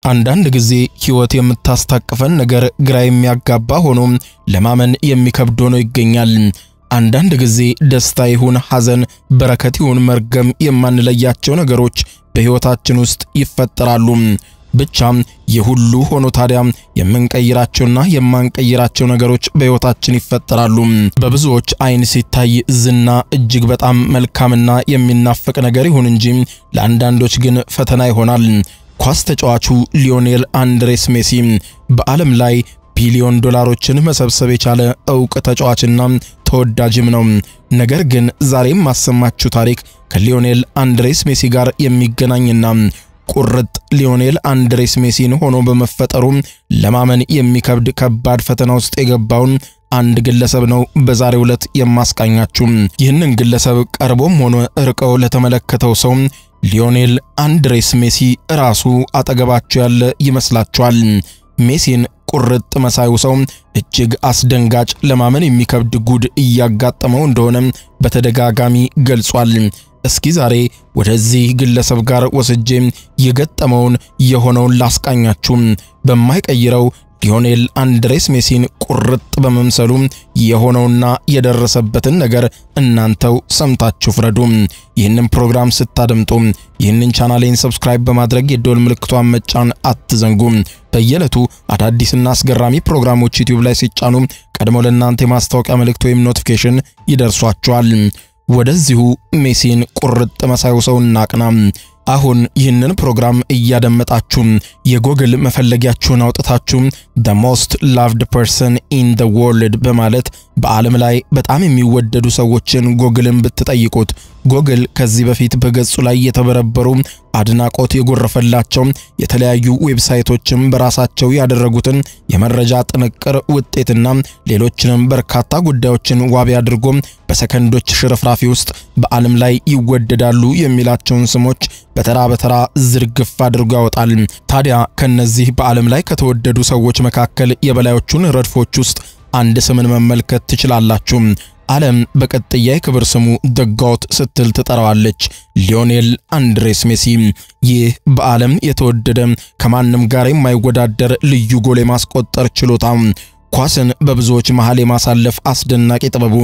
አንዳንድ ጊዜ ሕይወት የምታስታቅፈን ነገር ግራ የሚያጋባ ሆኖ ለማመን የሚከብድ ሆኖ ይገኛል። አንዳንድ ጊዜ ደስታ ይሁን ሐዘን፣ በረከት ይሁን መርገም የማንለያቸው ነገሮች በሕይወታችን ውስጥ ይፈጠራሉ። ብቻ ይህ ሁሉ ሆኖ ታዲያ የምንቀይራቸውና የማንቀይራቸው ነገሮች በሕይወታችን ይፈጠራሉ። በብዙዎች ዓይን ሲታይ ዝና እጅግ በጣም መልካምና የሚናፈቅ ነገር ይሁን እንጂ ለአንዳንዶች ግን ፈተና ይሆናል። ኳስ ተጫዋቹ ሊዮኔል አንድሬስ ሜሲ በዓለም ላይ ቢሊዮን ዶላሮችን መሰብሰብ የቻለ ዕውቅ ተጫዋችና ተወዳጅም ነው። ነገር ግን ዛሬም ማሰማችሁ ታሪክ ከሊዮኔል አንድሬስ ሜሲ ጋር የሚገናኝና ቁርጥ ሊዮኔል አንድሬስ ሜሲን ሆኖ በመፈጠሩ ለማመን የሚከብድ ከባድ ፈተና ውስጥ የገባውን አንድ ግለሰብ ነው በዛሬው ዕለት የማስቃኛችሁ። ይህንን ግለሰብ ቀርቦም ሆነ ርቀው ለተመለከተው ሰው ሊዮኔል አንድሬስ ሜሲ ራሱ አጠገባቸው ያለ ይመስላችኋል? ሜሲን ቁርጥ መሳዩ ሰው እጅግ አስደንጋጭ ለማመን የሚከብድ ጉድ እያጋጠመው እንደሆነ በተደጋጋሚ ገልጿል። እስኪ ዛሬ ወደዚህ ግለሰብ ጋር ወስጄ የገጠመውን የሆነውን ላስቃኛችሁ። በማይቀይረው ሊዮኔል አንድሬስ ሜሲን ቁርጥ በመምሰሉ የሆነውና የደረሰበትን ነገር እናንተው ሰምታችሁ ፍረዱ። ይህንን ፕሮግራም ስታደምጡ ይህንን ቻናሌን ሰብስክራይብ በማድረግ የደወል ምልክቷን መጫን አትዘንጉ። በየዕለቱ አዳዲስና አስገራሚ ፕሮግራሞች ዩቲዩብ ላይ ሲጫኑ ቀድሞ ለእናንተ የማስታወቂያ መልእክት ወይም ኖቲፊኬሽን ይደርሷችኋል። ወደዚሁ ሜሲን ቁርጥ መሳዩ ሰው እናቅና። አሁን ይህንን ፕሮግራም እያደመጣችሁ የጎግል መፈለጊያችሁን አውጥታችሁ the most loved person in the world በማለት በዓለም ላይ በጣም የሚወደዱ ሰዎችን ጎግልን ብትጠይቁት ጎግል ከዚህ በፊት በገጹ ላይ የተበረበሩ አድናቆት የጎረፈላቸው የተለያዩ ዌብሳይቶችም በራሳቸው ያደረጉትን የመረጃ ጥንቅር ውጤትና ሌሎችንም በርካታ ጉዳዮችን ዋቢ አድርጎ በሰከንዶች ሽርፍራፊ ውስጥ በዓለም ላይ ይወደዳሉ የሚላቸውን ስሞች በተራ በተራ ዝርግፍ አድርጎ ያወጣል። ታዲያ ከነዚህ በዓለም ላይ ከተወደዱ ሰዎች መካከል የበላዮቹን ረድፎች ውስጥ አንድ ስምን መመልከት ትችላላችሁ። ዓለም በቀጥያ የክብር ስሙ ደጋውት ስትል ትጠራዋለች። ሊዮኔል አንድሬስ ሜሲ። ይህ በዓለም የተወደደ ከማንም ጋር የማይወዳደር ልዩ ጎል የማስቆጠር ችሎታ፣ ኳስን በብዙዎች መሃል የማሳለፍ አስደናቂ ጥበቡ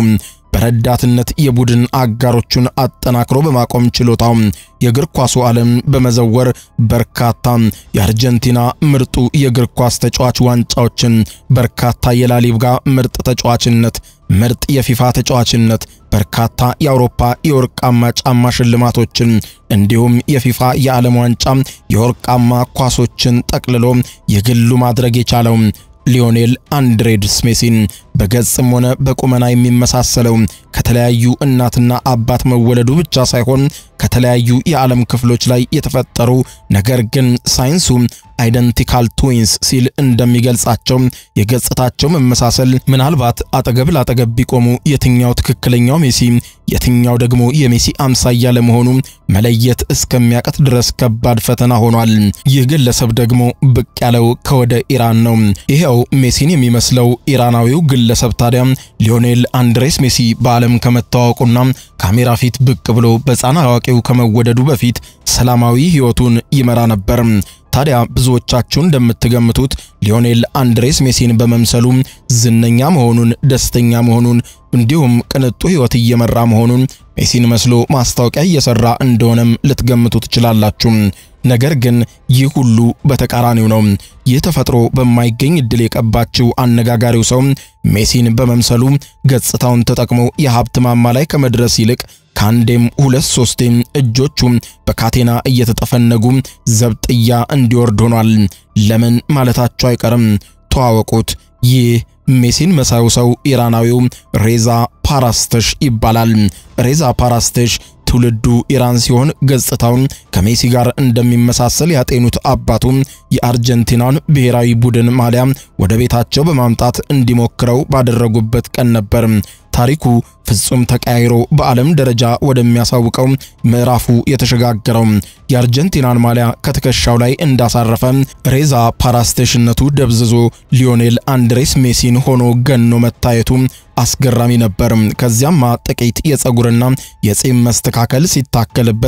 በረዳትነት የቡድን አጋሮቹን አጠናክሮ በማቆም ችሎታው የእግር ኳሱ ዓለም በመዘወር በርካታ የአርጀንቲና ምርጡ የእግር ኳስ ተጫዋች ዋንጫዎችን፣ በርካታ የላሊጋ ምርጥ ተጫዋችነት፣ ምርጥ የፊፋ ተጫዋችነት፣ በርካታ የአውሮፓ የወርቃማ ጫማ ሽልማቶችን እንዲሁም የፊፋ የዓለም ዋንጫ የወርቃማ ኳሶችን ጠቅልሎ የግሉ ማድረግ የቻለው ሊዮኔል አንድሬስ ሜሲን በገጽም ሆነ በቁመና የሚመሳሰለው ከተለያዩ እናትና አባት መወለዱ ብቻ ሳይሆን ከተለያዩ የዓለም ክፍሎች ላይ የተፈጠሩ ነገር ግን ሳይንሱ አይደንቲካል ትዊንስ ሲል እንደሚገልጻቸው የገጽታቸው መመሳሰል ምናልባት አጠገብ ላጠገብ ቢቆሙ የትኛው ትክክለኛው ሜሲ የትኛው ደግሞ የሜሲ አምሳያ ለመሆኑ መለየት እስከሚያቀት ድረስ ከባድ ፈተና ሆኗል። ይህ ግለሰብ ደግሞ ብቅ ያለው ከወደ ኢራን ነው። ይሄው ሜሲን የሚመስለው ኢራናዊው ግለሰብ ታዲያ ሊዮኔል አንድሬስ ሜሲ በዓለም ከመታወቁና ካሜራ ፊት ብቅ ብሎ በሕፃን አዋቂው ከመወደዱ በፊት ሰላማዊ ሕይወቱን ይመራ ነበር። ታዲያ ብዙዎቻችሁ እንደምትገምቱት ሊዮኔል አንድሬስ ሜሲን በመምሰሉ ዝነኛ መሆኑን፣ ደስተኛ መሆኑን እንዲሁም ቅንጡ ሕይወት እየመራ መሆኑን ሜሲን መስሎ ማስታወቂያ እየሰራ እንደሆነም ልትገምቱ ትችላላችሁ። ነገር ግን ይህ ሁሉ በተቃራኒው ነው። ይህ ተፈጥሮ በማይገኝ እድል የቀባችው አነጋጋሪው ሰው ሜሲን በመምሰሉ ገጽታውን ተጠቅሞ የሀብት ማማ ላይ ከመድረስ ይልቅ ከአንዴም ሁለት ሶስቴም እጆቹ በካቴና እየተጠፈነጉ ዘብጥያ እንዲወርድ ሆኗል። ለምን ማለታቸው አይቀርም። ተዋወቁት። ይህ ሜሲን መሳዩ ሰው ኢራናዊው ሬዛ ፓራስተሽ ይባላል። ሬዛ ፓራስተሽ ትውልዱ ኢራን ሲሆን ገጽታውን ከሜሲ ጋር እንደሚመሳሰል ያጤኑት አባቱ የአርጀንቲናን ብሔራዊ ቡድን ማሊያ ወደ ቤታቸው በማምጣት እንዲሞክረው ባደረጉበት ቀን ነበር ታሪኩ ፍጹም ተቀያይሮ በዓለም ደረጃ ወደሚያሳውቀው ምዕራፉ የተሸጋገረው የአርጀንቲናን ማሊያ ከትከሻው ላይ እንዳሳረፈ ሬዛ ፓራስቴሽነቱ ደብዝዞ ሊዮኔል አንድሬስ ሜሲን ሆኖ ገኖ መታየቱ አስገራሚ ነበር። ከዚያማ ጥቂት የፀጉርና የጺም መስተካከል ሲታከልበት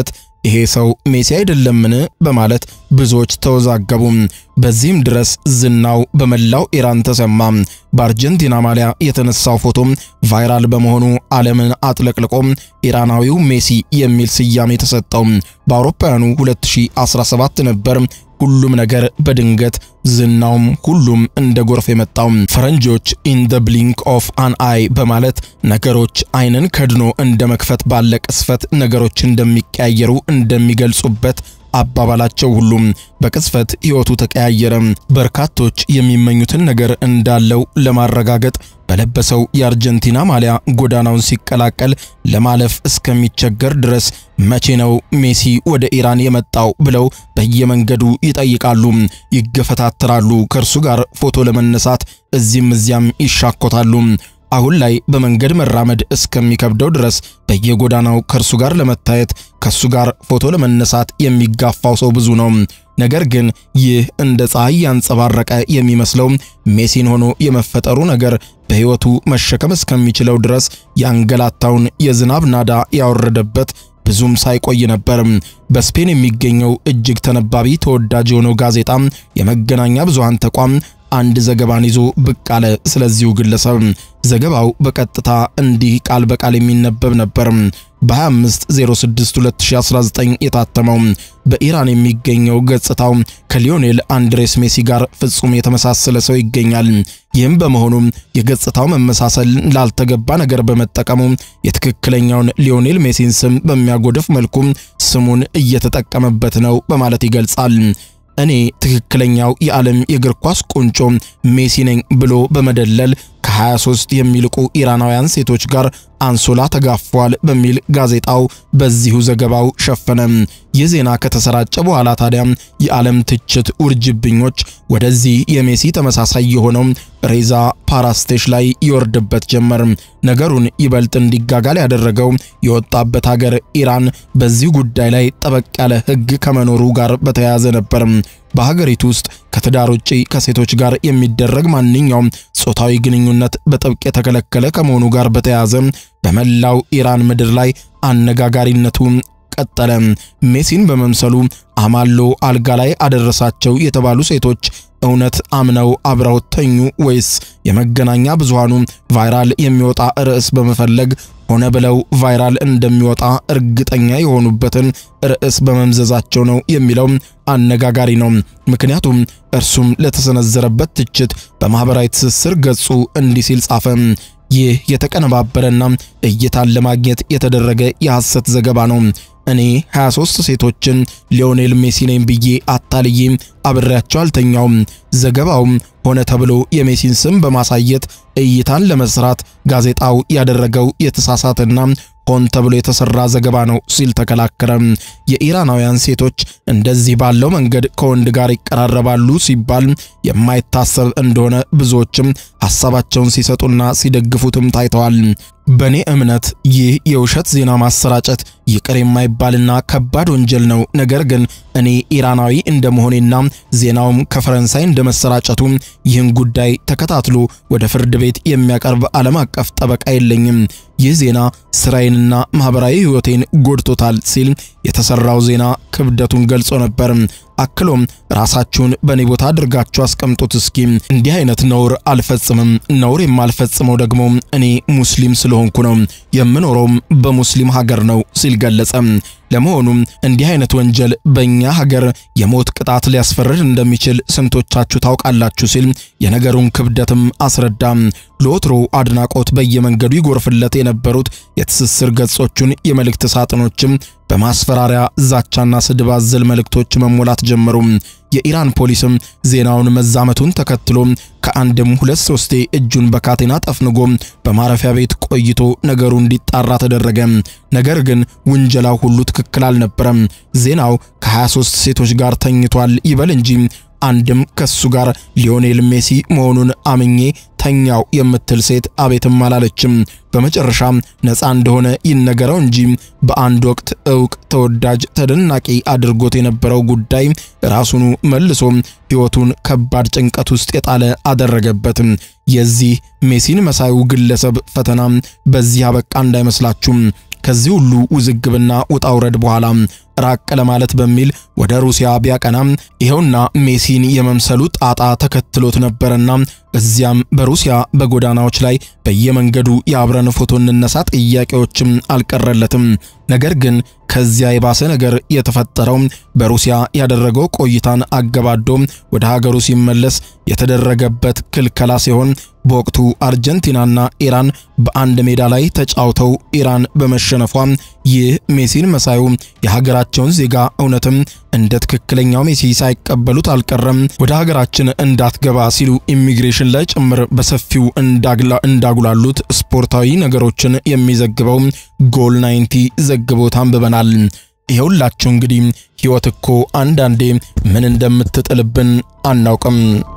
ይሄ ሰው ሜሲ አይደለምን? በማለት ብዙዎች ተወዛገቡ። በዚህም ድረስ ዝናው በመላው ኢራን ተሰማ። በአርጀንቲና ማሊያ የተነሳው ፎቶ ቫይራል በመሆኑ ዓለምን አጥለቅልቆ ኢራናዊው ሜሲ የሚል ስያሜ ተሰጠው። በአውሮፓውያኑ 2017 ነበር ሁሉም ነገር በድንገት ዝናውም ሁሉም እንደ ጎርፍ የመጣው። ፈረንጆች ኢን ደ ብሊንክ ኦፍ አን አይ በማለት ነገሮች አይንን ከድኖ እንደ መክፈት ባለ ቅስፈት ነገሮች እንደሚቀያየሩ እንደሚገልጹበት አባባላቸው ሁሉም በቅጽበት ሕይወቱ ተቀያየረ። በርካቶች የሚመኙትን ነገር እንዳለው ለማረጋገጥ በለበሰው የአርጀንቲና ማሊያ ጎዳናውን ሲቀላቀል ለማለፍ እስከሚቸገር ድረስ መቼ ነው ሜሲ ወደ ኢራን የመጣው ብለው በየመንገዱ ይጠይቃሉ፣ ይገፈታተራሉ። ከእርሱ ጋር ፎቶ ለመነሳት እዚህም እዚያም ይሻኮታሉ። አሁን ላይ በመንገድ መራመድ እስከሚከብደው ድረስ በየጎዳናው ከእርሱ ጋር ለመታየት ከእሱ ጋር ፎቶ ለመነሳት የሚጋፋው ሰው ብዙ ነው። ነገር ግን ይህ እንደ ፀሐይ ያንጸባረቀ የሚመስለው ሜሲን ሆኖ የመፈጠሩ ነገር በሕይወቱ መሸከም እስከሚችለው ድረስ ያንገላታውን የዝናብ ናዳ ያወረደበት ብዙም ሳይቆይ ነበር። በስፔን የሚገኘው እጅግ ተነባቢ ተወዳጅ የሆነው ጋዜጣ የመገናኛ ብዙሃን ተቋም አንድ ዘገባን ይዞ ብቅ አለ። ስለዚሁ ግለሰብ ዘገባው በቀጥታ እንዲህ ቃል በቃል የሚነበብ ነበር። በ25062019 የታተመው በኢራን የሚገኘው ገጽታው ከሊዮኔል አንድሬስ ሜሲ ጋር ፍጹም የተመሳሰለ ሰው ይገኛል። ይህም በመሆኑ የገጽታው መመሳሰል ላልተገባ ነገር በመጠቀሙ የትክክለኛውን ሊዮኔል ሜሲን ስም በሚያጎድፍ መልኩ ስሙን እየተጠቀመበት ነው በማለት ይገልጻል። እኔ ትክክለኛው የዓለም የእግር ኳስ ቁንጮ ሜሲ ነኝ ብሎ በመደለል ከ23 የሚልቁ ኢራናውያን ሴቶች ጋር አንሶላ ተጋፏል በሚል ጋዜጣው በዚሁ ዘገባው ሸፈነ። ይህ ዜና ከተሰራጨ በኋላ ታዲያ የዓለም ትችት ውርጅብኞች ወደዚህ የሜሲ ተመሳሳይ የሆነው ሬዛ ፓራስቴሽ ላይ ይወርድበት ጀመር። ነገሩን ይበልጥ እንዲጋጋል ያደረገው የወጣበት ሀገር ኢራን በዚህ ጉዳይ ላይ ጠበቅ ያለ ሕግ ከመኖሩ ጋር በተያያዘ ነበር። በሀገሪቱ ውስጥ ከትዳር ውጪ ከሴቶች ጋር የሚደረግ ማንኛውም ጾታዊ ግንኙነት በጥብቅ የተከለከለ ከመሆኑ ጋር በተያያዘ በመላው ኢራን ምድር ላይ አነጋጋሪነቱ ቀጠለ። ሜሲን በመምሰሉ አማሎ አልጋ ላይ አደረሳቸው የተባሉ ሴቶች እውነት አምነው አብረው ተኙ ወይስ የመገናኛ ብዙሃኑ ቫይራል የሚወጣ ርዕስ በመፈለግ ሆነ ብለው ቫይራል እንደሚወጣ እርግጠኛ የሆኑበትን ርዕስ በመምዘዛቸው ነው የሚለው አነጋጋሪ ነው። ምክንያቱም እርሱም ለተሰነዘረበት ትችት በማኅበራዊ ትስስር ገጹ እንዲህ ሲል ጻፈ። ይህ የተቀነባበረና እይታን ለማግኘት የተደረገ የሐሰት ዘገባ ነው። እኔ 23 ሴቶችን ሊዮኔል ሜሲ ነኝ ብዬ አታልዬ አብሬያቸው አልተኛውም። ዘገባውም ሆነ ተብሎ የሜሲን ስም በማሳየት እይታን ለመስራት ጋዜጣው ያደረገው የተሳሳተና ሆን ተብሎ የተሰራ ዘገባ ነው ሲል ተከላከረ። የኢራናውያን ሴቶች እንደዚህ ባለው መንገድ ከወንድ ጋር ይቀራረባሉ ሲባል የማይታሰብ እንደሆነ ብዙዎችም ሐሳባቸውን ሲሰጡና ሲደግፉትም ታይተዋል። በእኔ እምነት ይህ የውሸት ዜና ማሰራጨት ይቅር የማይባልና ከባድ ወንጀል ነው። ነገር ግን እኔ ኢራናዊ እንደመሆኔና ዜናውም ከፈረንሳይ እንደመሰራጨቱ ይህን ጉዳይ ተከታትሎ ወደ ፍርድ ቤት የሚያቀርብ ዓለም አቀፍ ጠበቃ የለኝም። ይህ ዜና ስራዬንና ማኅበራዊ ሕይወቴን ጎድቶታል ሲል የተሰራው ዜና ክብደቱን ገልጾ ነበር። አክሎም ራሳችሁን በእኔ ቦታ አድርጋችሁ አስቀምጡት እስኪ። እንዲህ አይነት ነውር አልፈጽምም። ነውር የማልፈጽመው ደግሞ እኔ ሙስሊም ስለሆንኩ ነው። የምኖረውም በሙስሊም ሀገር ነው ሲል ገለጸ። ለመሆኑም እንዲህ አይነት ወንጀል በእኛ ሀገር የሞት ቅጣት ሊያስፈርድ እንደሚችል ስንቶቻችሁ ታውቃላችሁ? ሲል የነገሩን ክብደትም አስረዳ። ለወትሮ አድናቆት በየመንገዱ ይጎርፍለት የነበሩት የትስስር ገጾቹን የመልእክት ሳጥኖችም በማስፈራሪያ ዛቻና ስድብ አዘል መልእክቶች መሞላት ጀመሩ። የኢራን ፖሊስም ዜናውን መዛመቱን ተከትሎ ከአንድም ሁለት ሶስቴ እጁን በካቴና ጠፍንጎ በማረፊያ ቤት ቆይቶ ነገሩ እንዲጣራ ተደረገ። ነገር ግን ውንጀላው ሁሉ ትክክል አልነበረም። ዜናው ከ23 ሴቶች ጋር ተኝቷል ይበል እንጂ አንድም ከሱ ጋር ሊዮኔል ሜሲ መሆኑን አምኜ ተኛው የምትል ሴት አቤትም አላለችም። በመጨረሻም ነፃ እንደሆነ ይነገረው እንጂ በአንድ ወቅት እውቅ፣ ተወዳጅ፣ ተደናቂ አድርጎት የነበረው ጉዳይ ራሱኑ መልሶ ሕይወቱን ከባድ ጭንቀት ውስጥ የጣለ አደረገበትም። የዚህ ሜሲን መሳዩ ግለሰብ ፈተና በዚህ አበቃ እንዳይመስላችሁም። ከዚህ ሁሉ ውዝግብና ውጣውረድ በኋላ ራቅ ለማለት በሚል ወደ ሩሲያ ቢያቀናም ይኸውና ሜሲን የመምሰሉ ጣጣ ተከትሎት ነበርና እዚያም በሩሲያ በጎዳናዎች ላይ በየመንገዱ የአብረን ፎቶ እንነሳ ጥያቄዎችም አልቀረለትም። ነገር ግን ከዚያ የባሰ ነገር የተፈጠረው በሩሲያ ያደረገው ቆይታን አገባዶ ወደ ሀገሩ ሲመለስ የተደረገበት ክልከላ ሲሆን በወቅቱ አርጀንቲናና ኢራን በአንድ ሜዳ ላይ ተጫውተው ኢራን በመሸነፏ ይህ ሜሲን መሳዩ የሀገራቸውን ዜጋ እውነትም እንደ ትክክለኛው ሜሲ ሳይቀበሉት አልቀረም። ወደ ሀገራችን እንዳትገባ ሲሉ ኢሚግሬሽን ላይ ጭምር በሰፊው እንዳጉላሉት ስፖርታዊ ነገሮችን የሚዘግበው ጎል 90 ዘግቦት አንብበናል። ይኸውላችሁ እንግዲህ ሕይወት እኮ አንዳንዴ ምን እንደምትጥልብን አናውቅም።